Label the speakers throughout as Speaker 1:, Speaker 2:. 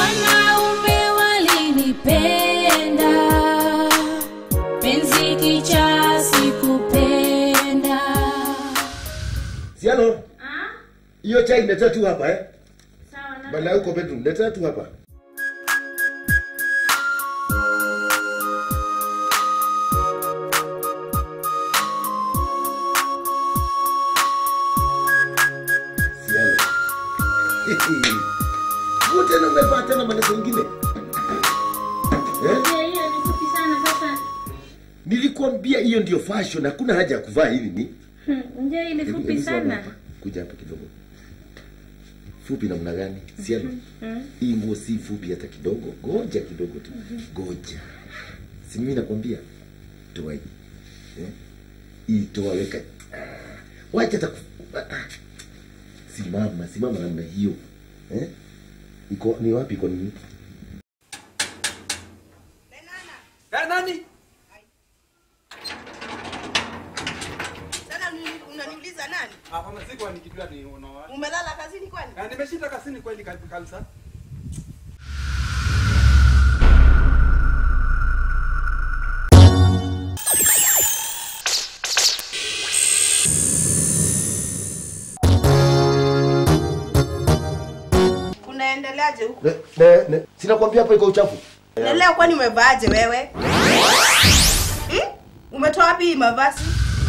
Speaker 1: wanaume walinipenda penzi kicha sikupenda
Speaker 2: Siano, hiyo chai letea tu hapa eh. Bala uko bedroom, letea tu hapa. Siano. Wewe tena umevaa tena maneno mengine. Eh?
Speaker 1: Je, hiyo ni fupi sana sasa
Speaker 2: Nilikwambia hiyo ndio fashion, hakuna haja ya kuvaa hivi ni.
Speaker 1: nje hii ni
Speaker 2: Hebu-
Speaker 1: fupi
Speaker 2: hebu simama
Speaker 1: sana
Speaker 2: hapa. Kuja hapa kidogo. Fupi namna gani? Siano. Hii nguo si fupi hata kidogo. Goja kidogo tu. Goja. Si mimi nakwambia toa hii. Eh? Hii toa weka. Ah, Wacha hata ku- ah, ah. Simama, simama namna hiyo. Eh? Iko ni wapi iko nini?
Speaker 3: Eh, nani?
Speaker 4: Sasa uni- unaniuliza nani?
Speaker 3: Hapana, sikuwa nikijua ni unawa.
Speaker 4: Umelala kazini kwani?
Speaker 3: Na nimeshinda kasini kweli kabi- kabisa.
Speaker 4: Unaendeleaje huko?
Speaker 2: Ne, ne, ne. Sinakwambia hapo iko uchafu.
Speaker 4: Na leo kwani umevaaje wewe? Hmm? Umetoa wapi hii mavazi?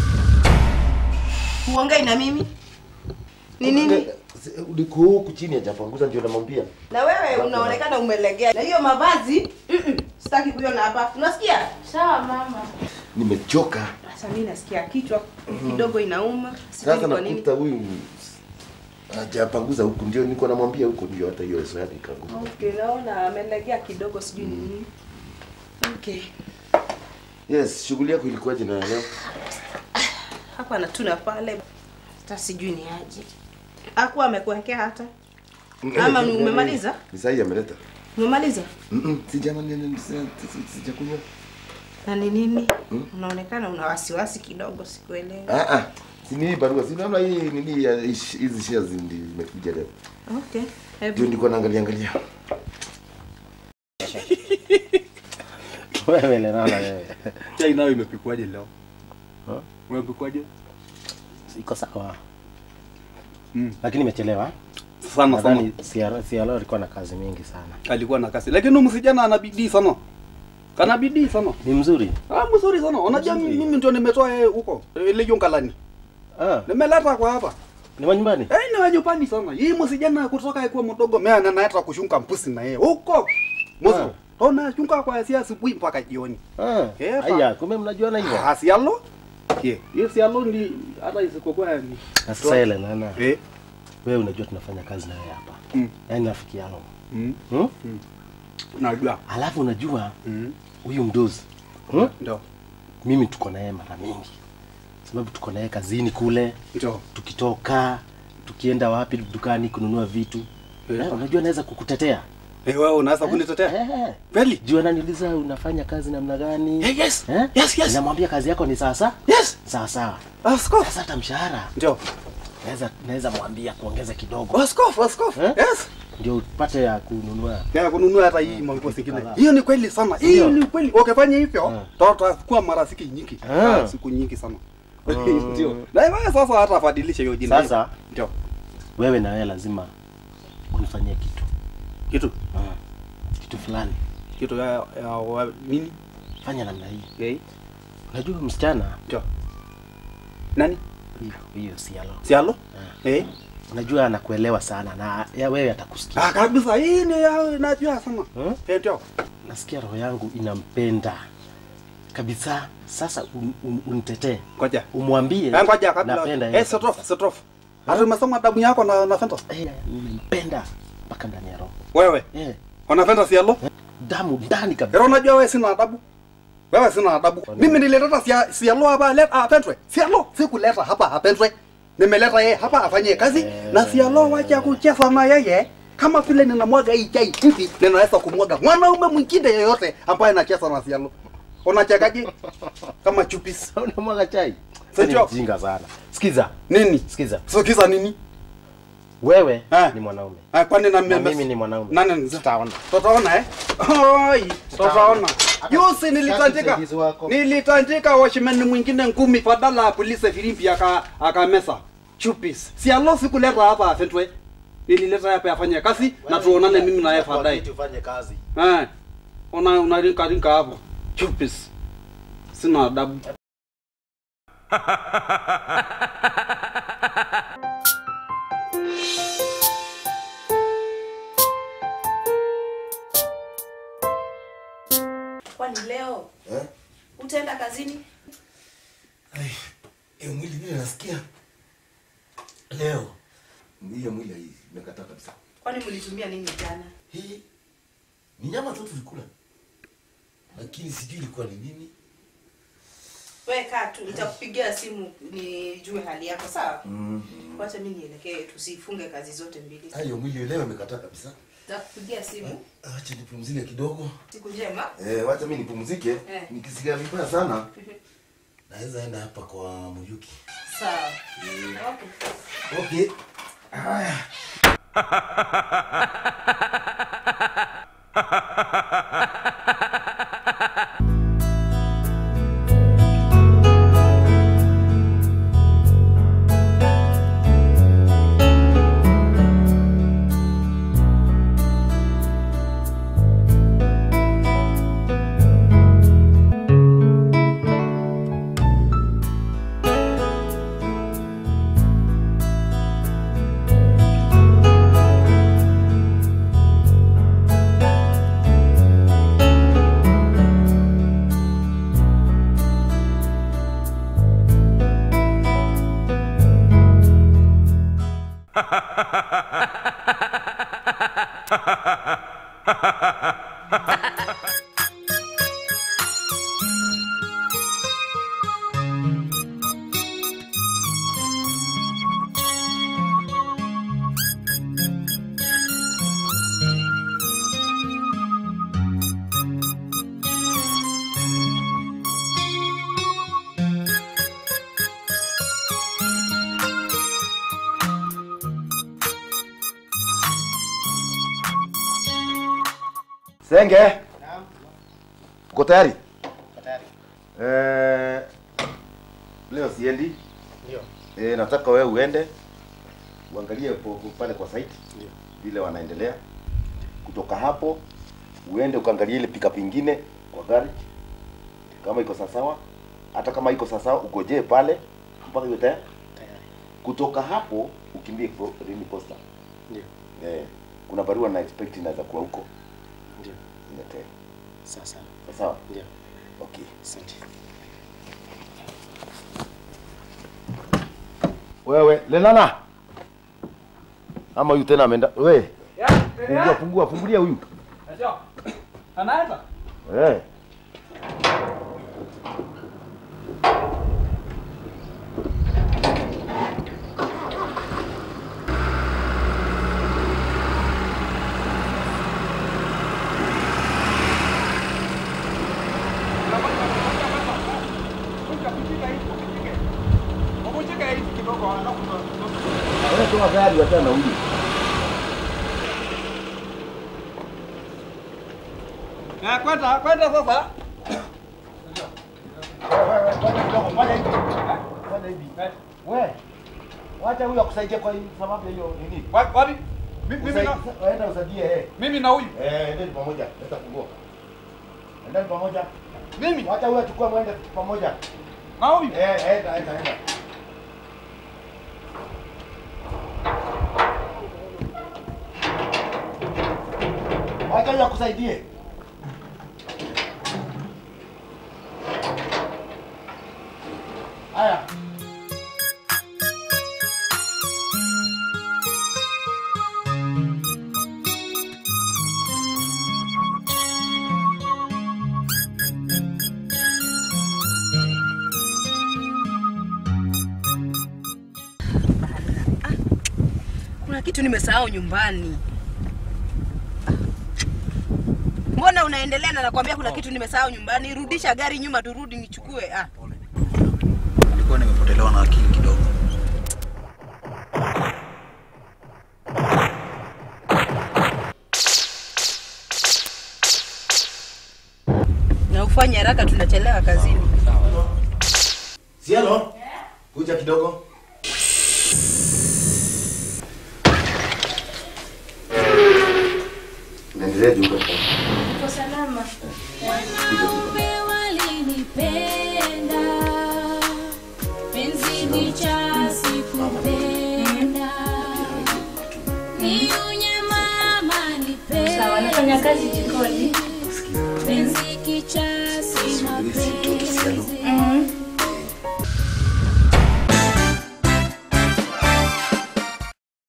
Speaker 4: Huongei na mimi? Ni nini?
Speaker 2: Uliko huku chini hajapanguza ndio namwambia.
Speaker 4: Na wewe unaonekana umelegea. Na hiyo mavazi, mm-mm, sitaki kuiona hapa. Unasikia?
Speaker 1: sawa mama
Speaker 2: Nimechoka.
Speaker 4: Sasa mimi nasikia kichwa kidogo inauma. Sijui
Speaker 2: Sasa
Speaker 4: ni kwa nini.
Speaker 2: nakuta huyu hajapanguza huku ndio niko namwambia huku ndio hata hiyo swali ikaanguka.
Speaker 4: Okay, naona amelegea kidogo sijui ni nini. Okay.
Speaker 2: Yes, shughuli yako ilikuwaje na leo?
Speaker 4: Hapa na tuna pale. Hata sijui ni aje. Hakuwa amekuwekea hata. Ama ni umemaliza?
Speaker 2: Ni sahi ameleta.
Speaker 4: Umemaliza?
Speaker 2: Mm, sijamani sijakunywa.
Speaker 4: Na ni nini? Unaonekana una wasiwasi kidogo sikuelewi.
Speaker 2: Ah ah. Si ni barua, si naona hii nini ya ish- hizi shares ndio imekuja leo.
Speaker 4: Okay.
Speaker 2: Ndio
Speaker 4: Hebu
Speaker 2: nilikuwa naangalia angalia.
Speaker 5: wewe Lenana wewe.
Speaker 3: Chai nayo imepikwaje leo? Umepikwaje?
Speaker 5: Iko sawa.
Speaker 3: Mm.
Speaker 5: Lakini imechelewa.
Speaker 3: Sana sana.
Speaker 5: Nadhani CR CR alikuwa na kazi mingi sana.
Speaker 3: Alikuwa na kasi. Lakini huyu msijana ana bidii sana. Kana bidii sana.
Speaker 5: Ni mzuri.
Speaker 3: Ah, mzuri sana. Unajua
Speaker 5: Mzuri.
Speaker 3: mimi ndio nimetoa yeye huko. Ile yungalani.
Speaker 5: Ah,
Speaker 3: Nimeleta kwa hapa.
Speaker 5: ni wa nyumbani?
Speaker 3: Eh, ni wajupani sana. Hii msijana kutoka kuwa mdogo mimi anaenda kushunga mpusi na yeye. Huko. Mwanzo. Tona shunga kwa sia asubuhi mpaka jioni.
Speaker 5: Ah.
Speaker 3: Eh, fa-
Speaker 5: Aya, kumbe mnajuana hivyo.
Speaker 3: Ah, sialo? Ye. Hiyo sialo ni hata isikokuwa ni.
Speaker 5: Na sasa ile Lenana,
Speaker 3: Eh.
Speaker 5: wewe unajua tunafanya kazi na wewe hapa.
Speaker 3: Mm.
Speaker 5: Yaani rafiki yangu.
Speaker 3: Mm.
Speaker 5: Hmm?
Speaker 3: Najua.
Speaker 5: Alafu unajua
Speaker 3: Mm.
Speaker 5: huyu mdozi. Hmm?
Speaker 3: Ndio.
Speaker 5: Mimi tuko naye mara mingi. Sababu tuko naye kazini kule,
Speaker 3: Ndio.
Speaker 5: tukitoka, tukienda wapi dukani kununua vitu.
Speaker 3: Eh.
Speaker 5: Eh, unajua naweza kukutetea.
Speaker 3: Eh, wewe unaweza kunitetea?
Speaker 5: Eh.
Speaker 3: Kweli?
Speaker 5: Juu ananiuliza unafanya kazi namna gani?
Speaker 3: Eh, yes.
Speaker 5: Eh?
Speaker 3: Yes, yes.
Speaker 5: Namwambia kazi yako ni sasa?
Speaker 3: Yes.
Speaker 5: Sawa sawa.
Speaker 3: Askofu.
Speaker 5: Sasa hata mshahara
Speaker 3: Ndio.
Speaker 5: naweza naweza mwambia kuongeza kidogo.
Speaker 3: Askofu, askofu.
Speaker 5: Eh?
Speaker 3: Yes.
Speaker 5: Ndio upate ya kununua.
Speaker 3: Ya kununua hata hii manguo zingine.
Speaker 5: kadhaa.
Speaker 3: Hiyo ni kweli sana. Hiyo
Speaker 5: Ndio.
Speaker 3: ni kweli. Ukifanya hivyo,
Speaker 5: Eh.
Speaker 3: tutakuwa marafiki nyingi.
Speaker 5: Ah.
Speaker 3: Ah, Siku nyingi sana. Ndio. Na wewe sasa hata afadilishe hiyo jina.
Speaker 5: Sasa
Speaker 3: ndio.
Speaker 5: wewe na wewe lazima unifanyie kitu.
Speaker 3: Kitu
Speaker 5: Ah. Kitu fulani.
Speaker 3: kitu ya, ya wa, nini?
Speaker 5: Fanya namna hii.
Speaker 3: Okay.
Speaker 5: Unajua msichana
Speaker 3: Ndio. Nani?
Speaker 5: hiyo hiyo sialo.
Speaker 3: Sialo? Eh.
Speaker 5: Unajua anakuelewa sana na ya wewe atakusikia.
Speaker 3: Ah, kabisa hii ni ya najua sana.
Speaker 5: Hmm?
Speaker 3: Eh, ndio.
Speaker 5: Nasikia roho yangu inampenda kabisa. Sasa un, un, unitetee,
Speaker 3: Ngoja.
Speaker 5: umwambie
Speaker 3: Eh, ngoja kabla.
Speaker 5: napenda
Speaker 3: Eh,
Speaker 5: yeye.
Speaker 3: set off, set off. Hata umesoma damu yako na na Fanta.
Speaker 5: Eh, nimempenda mpaka ndani ya roho.
Speaker 3: Wewe,
Speaker 5: Eh,
Speaker 3: una Fanta sialo?
Speaker 5: damu ndani kabisa.
Speaker 3: Pero unajua wewe sina adabu. Wewe sina adabu. Mimi nilileta sia sialo hapa leta apendwe. Sialo sikuleta hapa apendwe. Nimeleta yeye hapa afanye kazi na sialo wacha kucheza na yeye. Kama vile ninamwaga hii chai hivi, ninaweza kumwaga mwanaume mwingine yeyote ambaye anacheza na sialo. Unachekaje? Kama chupis.
Speaker 5: Unamwaga chai.
Speaker 3: Sasa
Speaker 5: Ni
Speaker 3: ndio.
Speaker 5: mjinga sana. Sikiza,
Speaker 3: Nini?
Speaker 5: sikiza.
Speaker 3: Sikiza nini?
Speaker 5: Wewe
Speaker 3: Eh.
Speaker 5: ni mwanaume.
Speaker 3: Ah, kwani na
Speaker 5: Na
Speaker 3: mimi
Speaker 5: mimi ni mwanaume.
Speaker 3: Nani ni
Speaker 5: Tutaona.
Speaker 3: Tutaona eh? Oi, tutaona. Yusi nilitanjika.
Speaker 5: msaidizi wako.
Speaker 3: Nilitanjika washimeni mwingine ngumi badala ya polisi filimbi aka akamesa. Chupis. Si alo sikuleta hapa afentwe. Nilileta hapa afanye kazi na tuonane mimi na yeye baadaye.
Speaker 5: Tufanye kazi.
Speaker 3: Eh. Ona unarinka rinka hapo. Chupis. Sina adabu.
Speaker 4: Kwani leo
Speaker 2: Eh?
Speaker 4: utaenda kazini?
Speaker 2: Hiyo mwili vile nasikia leo, hiyo mwili hii imekataa kabisa.
Speaker 4: Kwani mlitumia nini jana?
Speaker 2: Hii ni nyama tu tulikula, lakini sijui ilikuwa ni nini.
Speaker 4: Wewe kaa tu, nitakupigia simu nijue hali yako, sawa?
Speaker 2: Mm.
Speaker 4: Wacha mimi nielekee, tusifunge kazi zote mbili.
Speaker 2: Hiyo mwili leo imekataa kabisa.
Speaker 4: Nitakupigia simu.
Speaker 2: Acha nipumzike kidogo.
Speaker 4: Siku njema.
Speaker 2: Eh, wacha mimi nipumzike.
Speaker 4: Eh.
Speaker 2: Nikisikia vibaya sana naweza enda hapa kwa Muyuki.
Speaker 4: Sawa. Okay.
Speaker 2: Okay. Haya. Senge. Uko tayari?
Speaker 5: Tayari.
Speaker 2: Eh, leo siendi.
Speaker 5: Ndio.
Speaker 2: Eh, nataka wewe uende uangalie po- po- pale kwa site
Speaker 5: Ndio.
Speaker 2: vile wanaendelea. Kutoka hapo uende ukaangalie ile pickup ingine kwa gari kama iko sawasawa. Hata kama iko sawasawa ugojee pale mpaka iwe tayari.
Speaker 5: Tayari.
Speaker 2: Kutoka hapo ukimbie po- Rini Posta.
Speaker 5: Ndio.
Speaker 2: Eh, kuna barua na expect inaweza kuwa huko.
Speaker 5: Ndio.
Speaker 2: Niletee.
Speaker 5: Sasa.
Speaker 2: Sawa?
Speaker 5: Ndio.
Speaker 2: Okay.
Speaker 5: Asante.
Speaker 2: Wewe Lelana. Ama huyu tena ameenda. We. Fungua fungua fungulia huyu.
Speaker 3: Anaenda?
Speaker 2: Eh. Wewe toa gari wachana na huyu.
Speaker 3: Na kwenda kwenda sasa.
Speaker 2: We. Wacha huyu akusaidie kwa hii sababu ya hiyo nini?
Speaker 3: Wa- Wapi? Mi- Mimi na
Speaker 2: Usaidie- Waenda usaidie eh.
Speaker 3: mimi na huyu.
Speaker 2: Eh, endeni pamoja. Leta funguo. Endeni pamoja.
Speaker 3: Mimi
Speaker 2: Wacha huyu achukue mwende pamoja.
Speaker 3: na huyu.
Speaker 2: Eh, enda enda enda. Wacha huyu akusaidie. Haya.
Speaker 4: Kuna kitu nimesahau nyumbani. Mbona unaendelea na nakwambia kuna kitu nimesahau nyumbani? Rudisha gari nyuma turudi nichukue. Ah.
Speaker 6: nilikuwa nimepotelewa na akili kidogo.
Speaker 4: ufanye haraka, tunachelewa kazini.
Speaker 2: Siano, kuja kidogo. Naendelea juu kwa
Speaker 1: Uko salama?
Speaker 2: kuja juu.
Speaker 1: Wanaume walinipenda, penzi ni cha sikupenda. Ni unyama nipenda. Sawa, nafanya kazi jikoni. Penzi kicha si
Speaker 2: Subiri si mtoto Siano.
Speaker 1: mapenzi.